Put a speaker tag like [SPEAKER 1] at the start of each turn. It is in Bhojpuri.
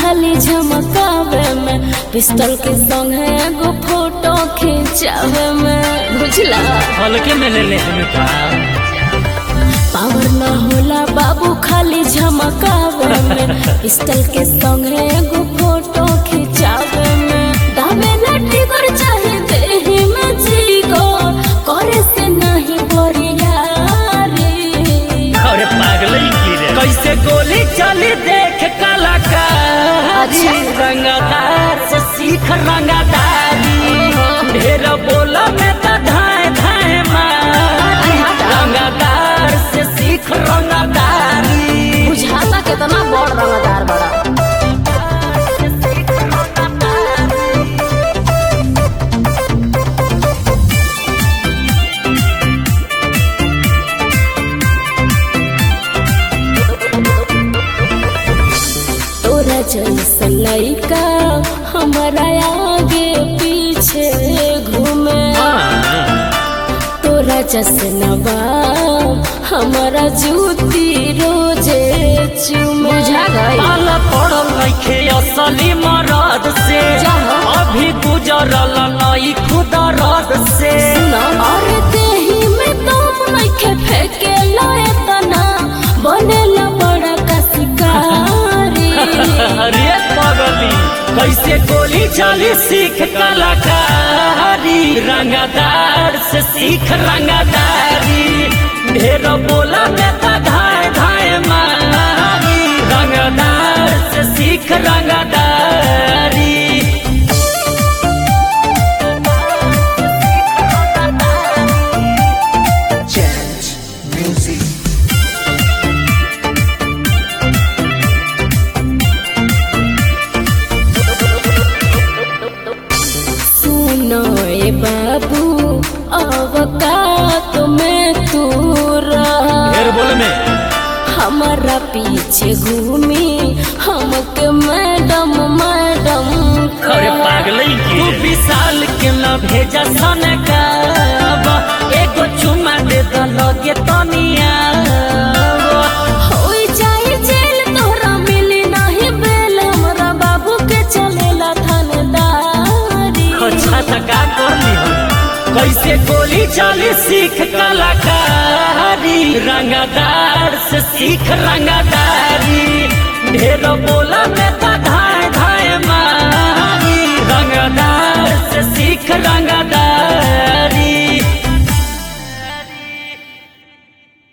[SPEAKER 1] खाली झमकावे में पिस्टल के संग है एगो फोटो खिंचावे में बुझला
[SPEAKER 2] हल्के में ले ले हमें का
[SPEAKER 1] पावर न होला बाबू खाली झमकावे में पिस्टल के संग है एगो फोटो खिंचावे में दावे लट्टी कर चाहे देही में जीगो करे से नहीं बोरियारी
[SPEAKER 2] अरे पागल ही की रे कैसे गोली चली देख कलाकारी
[SPEAKER 1] अच्छा।
[SPEAKER 2] रंगदार से सीख रंगदारी ढेर बोला में तो धाए धाए मारी रंगदार से सीख रंगदारी
[SPEAKER 1] बुझाता कितना बड़ रंगदार बड़ा तोरा जैसा लइका हमारा आगे पीछे घूमे तोरा जैसे नवाब हमारा जूती रोजे चूमे बुझा गई
[SPEAKER 2] पाल पड़ल नइखे असली मरद से
[SPEAKER 1] जाहो।
[SPEAKER 2] अभी गुजरल नई खुद रद से
[SPEAKER 1] और देही में तुम नइखे फेंके लाए तना बनेला बड़ा का शिकारी
[SPEAKER 2] अरे पगली कैसे गोली चली सीख कलाकारी रंगदार से सीख रंगदारी ढेर बोला में तो धाए धाए मारी रंगदार से सीख रंगदारी
[SPEAKER 3] Chant music.
[SPEAKER 1] सुनो ए बाबू अवकात में तू रह
[SPEAKER 2] बोल में
[SPEAKER 1] हमारा पीछे घूमी हमके मैडम मैडम
[SPEAKER 2] अरे पागल तू विशाल के न भेजा सन का एगो चुमा दे द लगे तनिया
[SPEAKER 1] होई जाई जेल तोहरा मिली नहीं बेल हमरा बाबू के चलेला थानेदारी
[SPEAKER 2] अच्छा त का करली हम कैसे गोली चली सीख कलाकारी रंगदार से सीख रंगदारी ढेर बोल